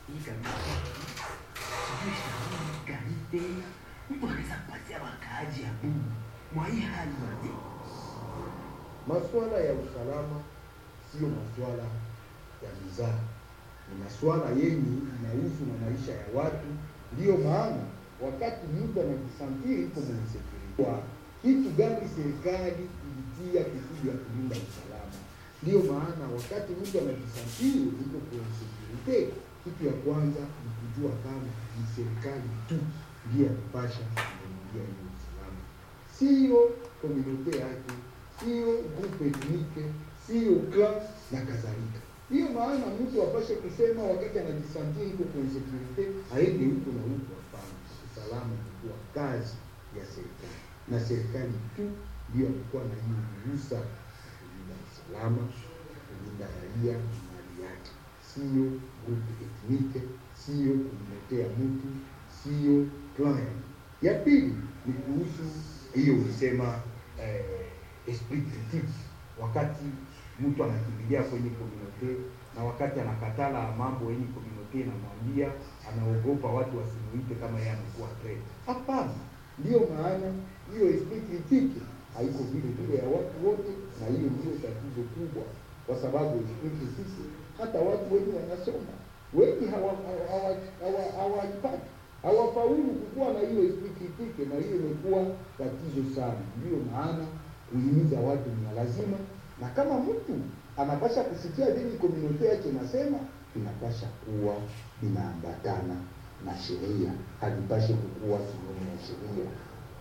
hii kabisa sijui shauri gani tena mtu anaweza patia wakaaji ya Mungu mwa hii hali waje Masuala ya usalama sio masuala ya mizaa, ni masuala yenye inahusu na maisha ya watu. Ndiyo maana wakati mtu anajisantiri iko mwenye security, kwa kitu gani serikali ilitia kusudi ya kulinda usalama. Ndiyo maana wakati mtu anajisantiri iko kwenye security, kitu ya kwanza ni kujua kama ni serikali tu ndiye anapasha kuingia hiyo usalama, sio komunote yake sio grupu etnike, sio clan na kadhalika. Hiyo maana mtu apashe kusema wakati anajisantia iko kwenye security aende huko na huko. Hapana, usalama ilikuwa kazi ya serikali, na serikali tu ndio alikuwa na hiyo ruhusa ya kulinda usalama, kulinda raia na mali yake, sio grupu etnike, sio kumletea mtu, sio clan. Ya pili ni kuhusu hiyo ulisema eh, esprit critique wakati mtu anakimbilia kwenye komunote na wakati anakatala mambo yenye komunote inamwambia, anaogopa watu wasimuite kama yeye amekuwa threat. Hapana, ndiyo maana hiyo esprit critique haiko vile vile ya watu wote, na hiyo ndio tatizo kubwa, kwa sababu esprit critique hata watu wengi wanasoma wengi hawaipati hawa, hawa, hawa, hawa hawafaulu kukuwa na hiyo esprit critique, na hiyo imekuwa tatizo sana. Ndiyo maana kuhimiza watu ni lazima, na kama mtu anapasha kusikia vile komunote yake nasema, inapasha kuwa inaambatana na sheria, halipashe kukuwa kinyume na sheria.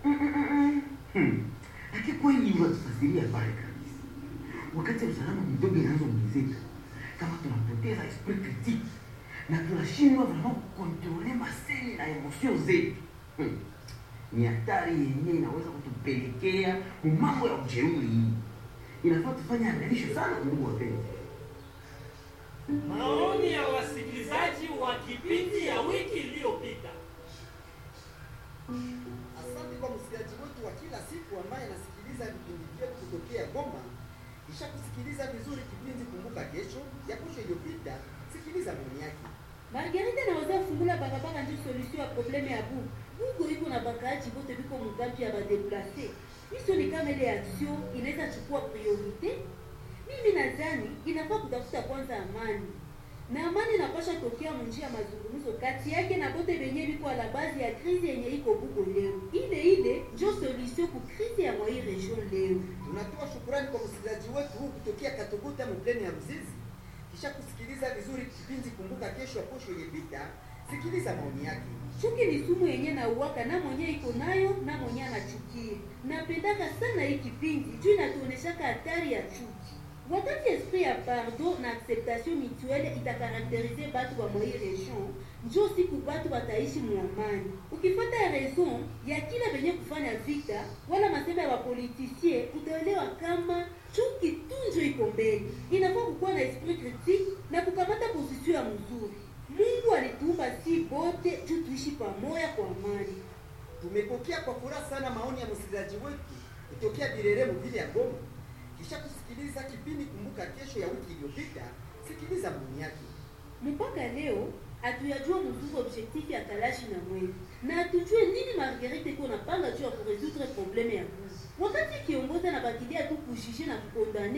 lakini kweli unatufasiria pale kabisa wakati usalama mdogo inaanza ongezeka kama tunapoteza esprit critique na tunashindwa vraiment kukontrole maseni na emotion zetu hmm. ni hatari yenyewe inaweza kutupelekea mambo ya ujeuri hii inafaa tufanye angalisho sana mungu wapenzi Maoni ya wasikilizaji wa kipindi ya wiki iliyopita. Asante kwa msikilizaji wetu wa kila siku ambaye anasikiliza vipindi vyetu kutokea Goma. Kisha kusikiliza vizuri kipindi Kumbuka Kesho ya kesho iliyopita, sikiliza maoni yake. Margarita naweza fungula barabara ndio solution ya probleme ya bugu. Bugu iko na bakaaji bote biko mugambi ya badeplace. Hizo ni kama ile action inaweza chukua priorite. Mimi nadhani inafaa kutafuta kwanza amani. Na amani inapasha tokea munjia ya mazungumzo kati yake na bote benye biko la base ya krizi yenye iko bugo leo. Ile ile ndio solution ku krizi ya mwai region leo. Tunatoa shukurani kwa msikilizaji wetu huu kutokea Katuguta mpleni ya Ruzizi. Kisha kusikiliza vizuri kipindi Kumbuka Kesho ya kesho iliyopita, sikiliza maoni yake. Chuki ni sumu yenye na uwaka na mwenye iko nayo na mwenye anachukia. Napendaka sana hii kipindi juu inatuoneshaka hatari ya chuki. Wakati esprit ya pardon na acceptation mutuelle itakarakterize batu wa mwai region, njo siku batu wataishi muamani. Ukifuata raison ya kila benye kufanya vita wala masema ya wapolitisie, utaelewa kama chuki tunjo iko mbele. Inafaa kukuwa na esprit critique na kukamata position ya mzuri. Mungu alituumba si bote juu tuishi pamoja kwa amani. Tumepokea kwa furaha sana maoni ya msikilizaji wetu kutokea Birere mvili ya Goma. Kisha kusikiliza kipindi Kumbuka Kesho ya wiki iliyopita, sikiliza maoni yake. Mpaka leo hatuyajua mzuri objectif ya Kalashi na Mwezi na hatujue nini Marguerite iko napanga juu ya kuresoudre probleme ya buzi, wakati kiongozi anabakilia tu kujije na kukondane